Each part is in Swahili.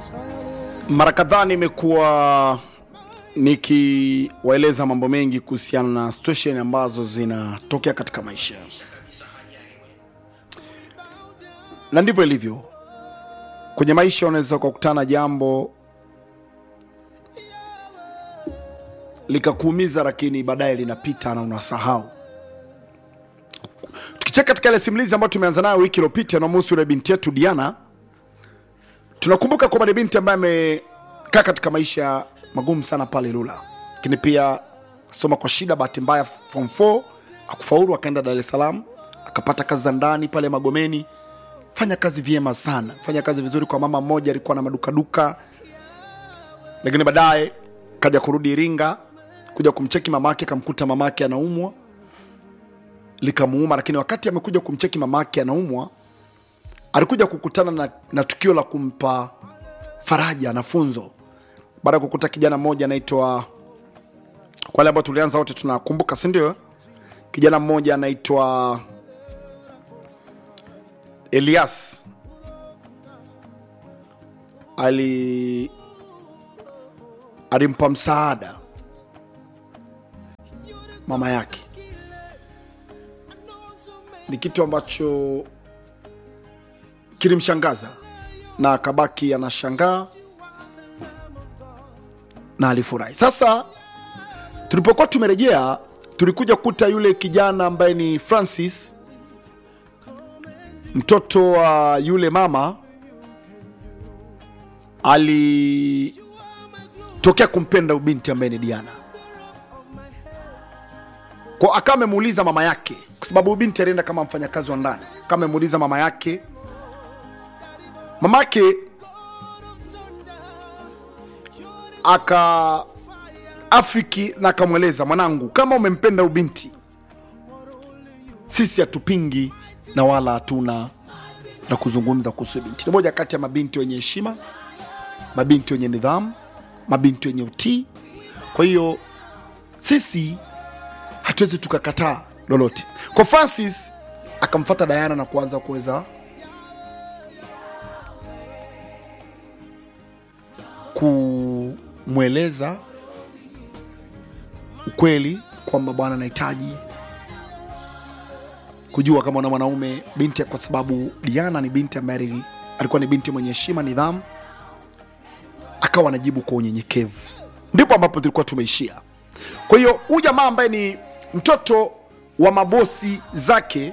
Mara kadhaa nimekuwa nikiwaeleza mambo mengi kuhusiana na situation ambazo zinatokea katika maisha, na ndivyo ilivyo kwenye maisha. Unaweza ukakutana jambo likakuumiza, lakini baadaye linapita na unasahau. Tukicheka katika ile simulizi ambayo tumeanza nayo wiki iliyopita namhusu yule binti yetu Diana, tunakumbuka kwamba ni binti ambaye amekaa katika maisha magumu sana pale Lula, lakini pia soma kwa shida. Bahati mbaya form 4 akufaulu, akaenda Dar es Salaam akapata kazi za ndani pale Magomeni, fanya kazi vyema sana, fanya kazi vizuri kwa mama mmoja alikuwa na madukaduka, lakini baadaye kaja kurudi Iringa kuja kumcheki mamake, kamkuta mamake anaumwa, likamuuma. Lakini wakati amekuja kumcheki mamake anaumwa, alikuja kukutana na, na tukio la kumpa faraja na funzo baada ya kukuta kijana mmoja anaitwa, kwa wale ambao tulianza wote tunakumbuka, si ndio? Kijana mmoja anaitwa Elias ali alimpa msaada mama yake. Ni kitu ambacho kilimshangaza na akabaki anashangaa na alifurahi. Sasa tulipokuwa tumerejea, tulikuja kukuta yule kijana ambaye ni Francis, mtoto wa yule mama, alitokea kumpenda ubinti ambaye ni Diana, kwa akawa amemuuliza mama yake, kwa sababu ubinti alienda kama mfanyakazi wa ndani, kama amemuuliza mama yake, mama yake aka afiki na akamweleza, mwanangu, kama umempenda ubinti, sisi hatupingi na wala hatuna na kuzungumza kuhusu binti. Ni moja kati ya mabinti wenye heshima, mabinti wenye nidhamu, mabinti wenye utii. Kwa hiyo sisi hatuwezi tukakataa lolote. Kwa Francis akamfata Diana na kuanza kuweza kumweleza ukweli kwamba bwana, anahitaji kujua kama na mwanaume binti, kwa sababu Diana ni binti ambaye alikuwa ni binti mwenye heshima, nidhamu. Akawa anajibu kwa unyenyekevu, ndipo ambapo tulikuwa tumeishia. Kwa hiyo huyu jamaa ambaye ni mtoto wa mabosi zake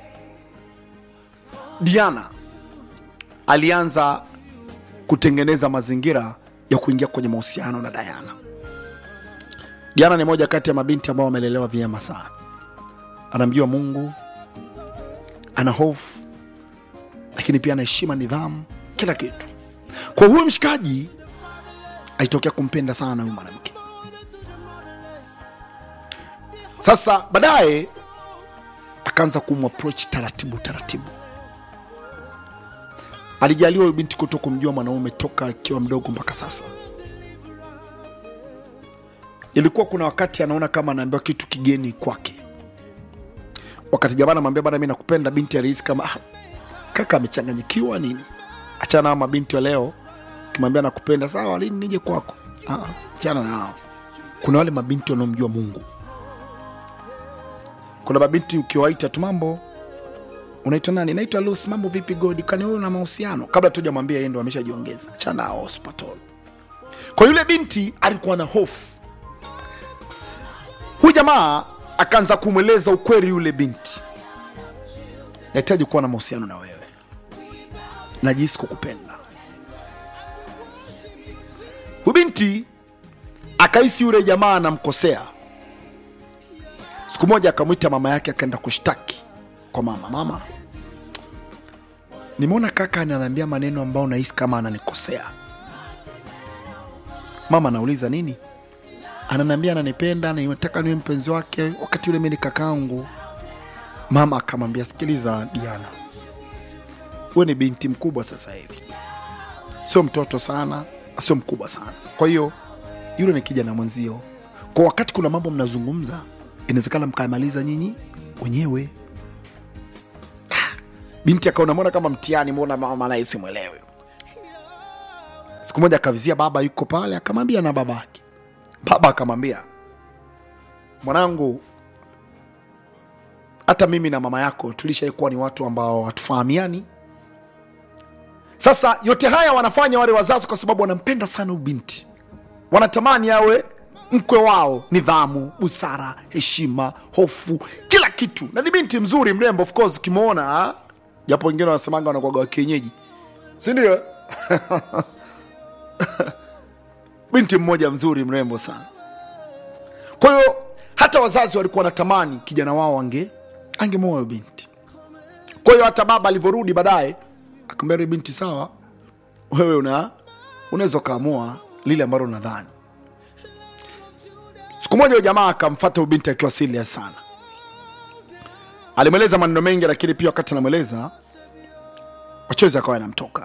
Diana alianza kutengeneza mazingira ya kuingia kwenye mahusiano na Diana. Diana ni moja kati ya mabinti ambao wamelelewa vyema sana, anamjua Mungu, ana hofu, lakini pia ana heshima, nidhamu, kila kitu. Kwa huyu mshikaji alitokea kumpenda sana huyu mwanamke. Sasa baadaye akaanza kumapproach taratibu taratibu alijaliwa huyu binti kuto kumjua mwanaume toka akiwa mdogo mpaka sasa. Ilikuwa kuna wakati anaona kama anaambiwa kitu kigeni kwake. Wakati jamaa anamwambia bana, mimi nakupenda, binti alihisi kama ah, kaka amechanganyikiwa nini. Achana na mabinti wa leo, kimwambia nakupenda, sawa, lini nije kwako? Ah, achana nao. Kuna wale mabinti wanaomjua Mungu. Kuna mabinti ukiwaita tu mambo unaitwa nani? Naitwa Lucy. Mambo vipi Godi? Kani wewe una mahusiano? Kabla tujamwambia yeye ndo ameshajiongeza. Chana hospital. Kwa yule binti alikuwa na hofu. Huyu jamaa akaanza kumweleza ukweli yule binti, nahitaji kuwa na mahusiano na wewe, najihisi kukupenda. Huyu binti akahisi yule jamaa anamkosea. Siku moja akamwita mama yake, akaenda kushtaki kwa mama. Mama, nimeona kaka ananiambia maneno ambayo nahisi kama ananikosea. Mama anauliza nini? Ananiambia ananipenda, nataka niwe mpenzi wake, wakati yule mimi ni kakaangu. Mama akamwambia, sikiliza Diana, wewe ni binti mkubwa sasa hivi, sio mtoto sana, sio mkubwa sana. Kwa hiyo yule ni kijana mwenzio, kwa wakati kuna mambo mnazungumza, inawezekana mkamaliza nyinyi wenyewe. Binti akaona mbona kama mtihani, mbona mama naye simwelewe. siku moja akavizia baba yuko pale akamwambia na baba yake baba akamwambia mwanangu hata mimi na mama yako tulishaikuwa ni watu ambao hatufahamiani sasa yote haya wanafanya wale wazazi kwa sababu wanampenda sana ubinti wanatamani awe mkwe wao nidhamu busara heshima hofu kila kitu na ni binti mzuri mrembo of course ukimwona ah, japo wengine wanasemanga wanakwaga wa kienyeji sindio binti mmoja mzuri mrembo sana kwa hiyo hata wazazi walikuwa wanatamani kijana wao ange angemoa huyo binti kwa hiyo hata baba alivyorudi baadaye akamwambia yule binti sawa wewe una unaweza ukaamua lile ambalo unadhani siku moja huyo jamaa akamfata huyo binti akiwa serious sana alimweleza maneno mengi lakini pia wakati anamweleza machozi akawa yanamtoka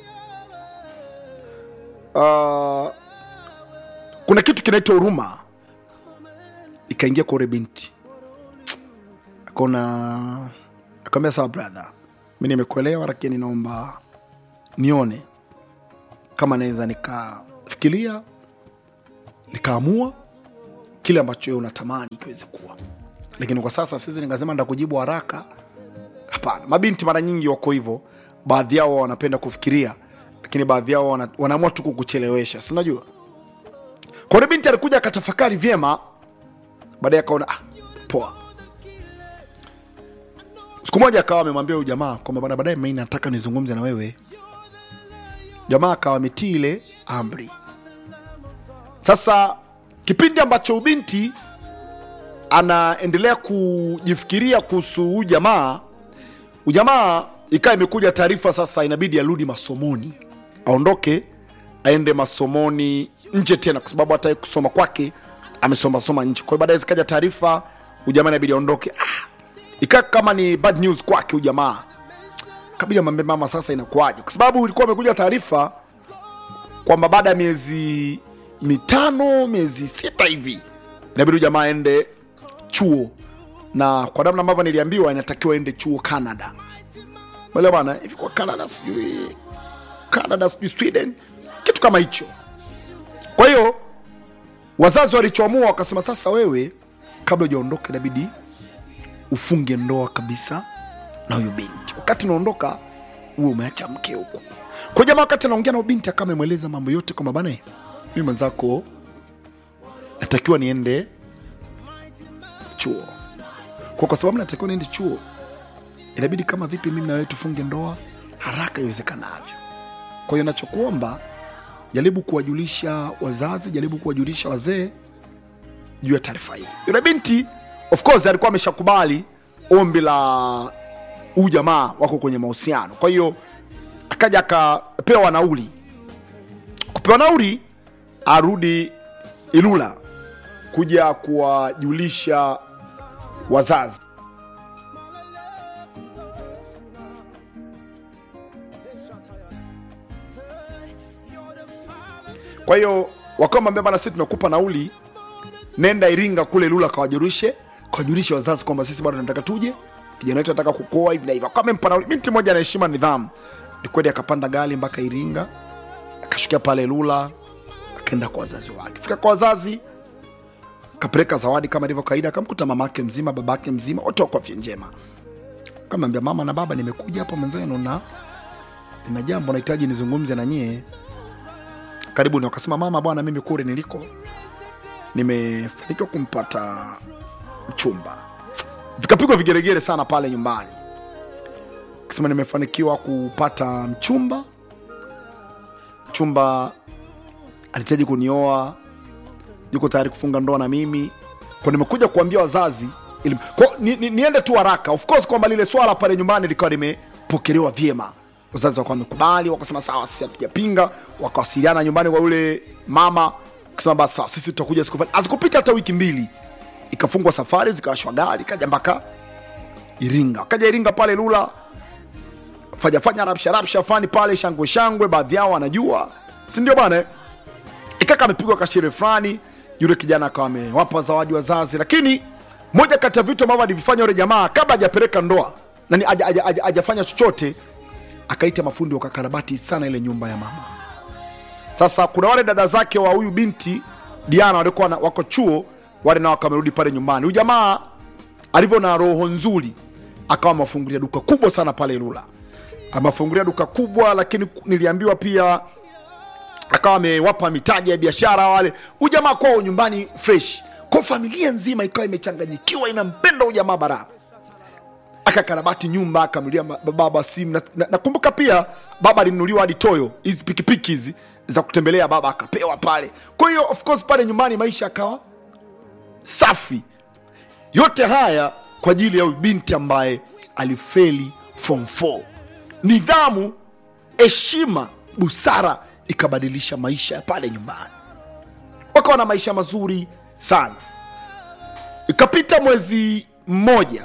uh, kuna kitu kinaitwa huruma ikaingia kwa ule binti akaona akamwambia sawa brother mi nimekuelewa lakini naomba nione kama naweza nikafikiria nikaamua kile ambacho wewe unatamani kiweze kuwa lakini kwa sasa siwezi nikasema ndakujibu haraka hapana mabinti mara nyingi wako hivyo baadhi yao wanapenda kufikiria lakini baadhi yao wana, wanaamua tu kukuchelewesha si unajua kwa hiyo binti alikuja akatafakari vyema baadaye akaona ah, poa siku moja akawa amemwambia huyu jamaa kwamba bana baadaye mimi nataka nizungumze na wewe jamaa akawa ametii ile amri sasa kipindi ambacho ubinti anaendelea kujifikiria kuhusu huyu jamaa ujamaa ikawa imekuja taarifa sasa inabidi arudi masomoni aondoke aende masomoni nje tena kwa sababu hata yeye kusoma kwake amesoma soma nje kwa hiyo baadaye zikaja taarifa ujamaa inabidi aondoke ah, ikaa kama ni bad news kwake ujamaa kabidi amwambie mama sasa inakuwaje kwa sababu ilikuwa amekuja taarifa kwamba baada ya miezi mitano miezi sita hivi inabidi huyu jamaa aende chuo na kwa namna ambavyo niliambiwa inatakiwa aende chuo canada Mwelewa bana hivi kwa canada sijui canada sijui sweden kitu kama hicho kwa hiyo wazazi walichoamua wakasema sasa wewe kabla hujaondoka inabidi ufunge ndoa kabisa na huyu binti wakati unaondoka uwe umeacha mke huku kwa jamaa wakati anaongea na binti akawa amemweleza mambo yote kwamba bana mi mwenzako natakiwa niende chuo kwa, kwa sababu natakiwa niende chuo inabidi kama vipi mimi na wewe tufunge ndoa haraka iwezekanavyo kwa hiyo nachokuomba jaribu kuwajulisha wazazi jaribu kuwajulisha wazee juu ya taarifa hii yule binti of course alikuwa ameshakubali ombi la huu jamaa wako kwenye mahusiano kwa hiyo akaja akapewa nauli kupewa nauli arudi ilula kuja kuwajulisha wazazi kwa hiyo wakawa mwambia bana sisi tunakupa nauli nenda iringa kule lula kawajulishe kawajulishe wazazi kwamba sisi bado tunataka tuje kijana wetu anataka kukoa hivi na hivi akawa amempa nauli binti moja anaheshima nidhamu ni kweli akapanda gari mpaka iringa akashukia pale lula akaenda kwa wazazi wake fika kwa wazazi kapeleka zawadi kama ilivyo kawaida akamkuta mamake mzima babake mzima wote wako afya njema kamwambia mama na baba nimekuja hapa mwenzenu na nina jambo nahitaji nizungumze na nyie karibuni wakasema mama bwana mimi kule niliko nimefanikiwa kumpata mchumba vikapigwa vigeregere sana pale nyumbani kasema nimefanikiwa kupata mchumba mchumba alihitaji kunioa yuko tayari kufunga ndoa na mimi kwa nimekuja kuambia wazazi ili, kwa, ni, ni, niende tu haraka of course kwamba lile swala pale nyumbani likawa limepokelewa vyema wazazi wakawa wamekubali wakasema sawa sisi hatujapinga wakawasiliana nyumbani kwa yule mama kasema basi sawa sisi tutakuja siku fulani azikupita hata wiki mbili ikafungwa safari zikawashwa gari kaja mpaka iringa kaja iringa pale lula fanyafanya rapsha rapsha fani pale shangwe shangwe baadhi yao wanajua si ndio bwana eh? ikaka amepigwa kashere fulani yule kijana akawa amewapa zawadi wazazi lakini moja kati ya vitu ambavyo alivifanya yule jamaa kabla hajapeleka ndoa nani haja- haja- haja- hajafanya chochote akaita mafundi wakakarabati sana ile nyumba ya mama sasa kuna wale dada zake wa huyu binti diana walikuwa na- wako chuo wale nao wakamerudi pale nyumbani huyu jamaa alivyo na roho nzuri akawa amewafungulia duka kubwa sana pale Ilula, amewafungulia duka kubwa, lakini niliambiwa pia akawa amewapa mitaji ya biashara wale. Huyu jamaa kwao nyumbani fresh, kwa familia nzima ikawa imechanganyikiwa, inampenda huyu jamaa bara akakarabati nyumba akamnulia baba simu na- na- nakumbuka pia baba alinunuliwa hadi toyo hizi pikipiki hizi za kutembelea baba akapewa pale kwa hiyo of course pale nyumbani maisha akawa safi yote haya kwa ajili ya huyu binti ambaye alifeli form 4 nidhamu heshima busara ikabadilisha maisha ya pale nyumbani wakawa na maisha mazuri sana ikapita mwezi mmoja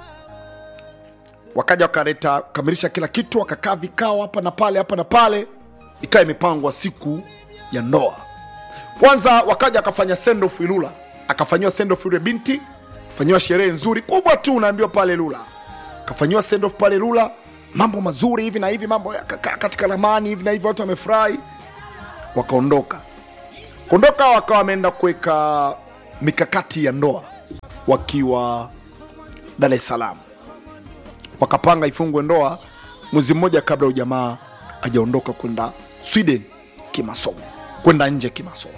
wakaja wakaleta kamilisha kila kitu wakakaa vikao hapa na pale hapa na pale ikawa imepangwa siku ya ndoa kwanza wakaja akafanya sendoff ilula akafanyiwa sendoff yule binti fanyiwa sherehe nzuri kubwa tu unaambiwa pale lula akafanyiwa sendoff pale lula mambo mazuri hivi na hivi mambo yakakaa katika ramani hivi na hivi watu wamefurahi wakaondoka kuondoka wakawa wameenda kuweka mikakati ya ndoa wakiwa dar es salaam wakapanga ifungwe ndoa mwezi mmoja kabla ujamaa ajaondoka kwenda sweden kimasomo kwenda nje kimasomo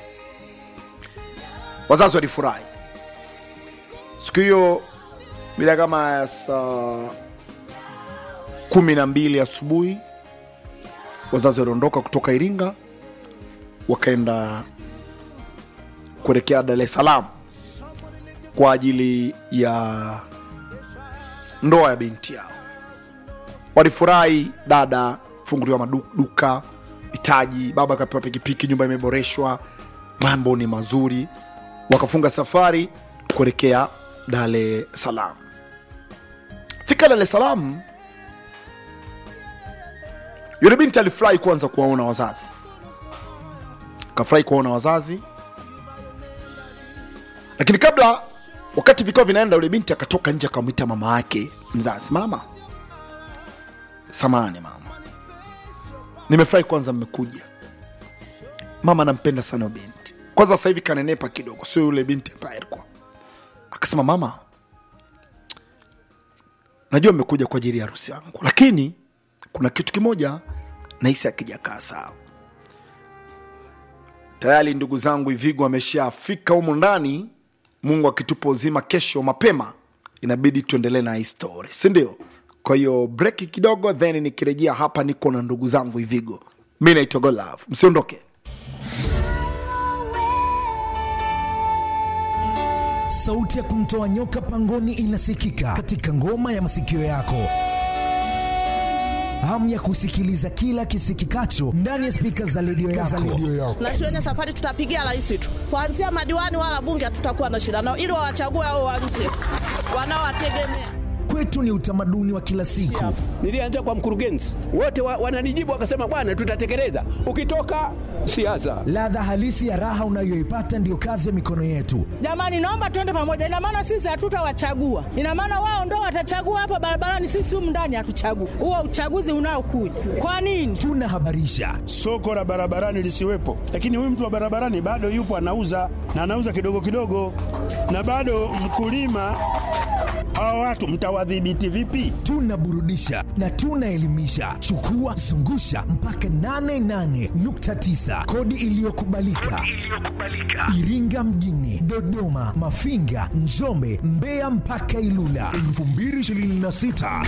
wazazi walifurahi siku hiyo bila kama ya saa kumi na mbili asubuhi wazazi waliondoka kutoka iringa wakaenda kuelekea dar es salaam kwa ajili ya ndoa ya binti yao walifurahi dada funguliwa maduka mitaji baba akapewa pikipiki nyumba imeboreshwa mambo ni mazuri wakafunga safari kuelekea dar es salaam fika dar es salaam yule binti alifurahi kwanza kuwaona wazazi akafurahi kuwaona wazazi lakini kabla wakati vikao vinaenda yule binti akatoka nje akamwita mama yake mzazi mama samani mama nimefurahi kwanza mmekuja mama anampenda sana huyo binti kwanza sasa hivi kanenepa kidogo sio yule binti ambaye alikuwa akasema mama najua mmekuja kwa ajili ya harusi yangu lakini kuna kitu kimoja nahisi akijakaa sawa tayari ndugu zangu ivigo ameshafika humu ndani mungu akitupa uzima kesho mapema inabidi tuendelee na hii story si ndio kwa hiyo breki kidogo then nikirejea hapa niko na ndugu zangu ivigo mi naitwa golove msiondoke sauti ya kumtoa nyoka pangoni inasikika katika ngoma ya masikio yako hamu ya kusikiliza kila kisikikacho ndani ya spika za redio yako. na shuleni safari tutapigia rais tu, kuanzia madiwani wala bunge hatutakuwa na shida nao, ili wawachague hao wa nje wanaowategemea. Kwetu ni utamaduni wa kila siku. Nilianza kwa mkurugenzi, wote wa, wananijibu wakasema, bwana, tutatekeleza. Ukitoka siasa, Ladha halisi ya raha unayoipata ndiyo kazi ya mikono yetu. Jamani, naomba tuende pamoja. Ina maana sisi hatutawachagua, ina maana wao ndo watachagua hapa barabarani, sisi humu ndani hatuchagui. Huo uchaguzi unaokuja kwa nini? Tunahabarisha, soko la barabarani lisiwepo, lakini huyu mtu wa barabarani bado yupo anauza na anauza kidogo kidogo, na bado mkulima. Hawa watu mtawadhibiti vipi? tunaburudisha na tunaelimisha. Chukua zungusha mpaka 88.9 kodi iliyokubalika Iringa mjini, Dodoma, Mafinga, Njombe, Mbeya mpaka Ilula 2026.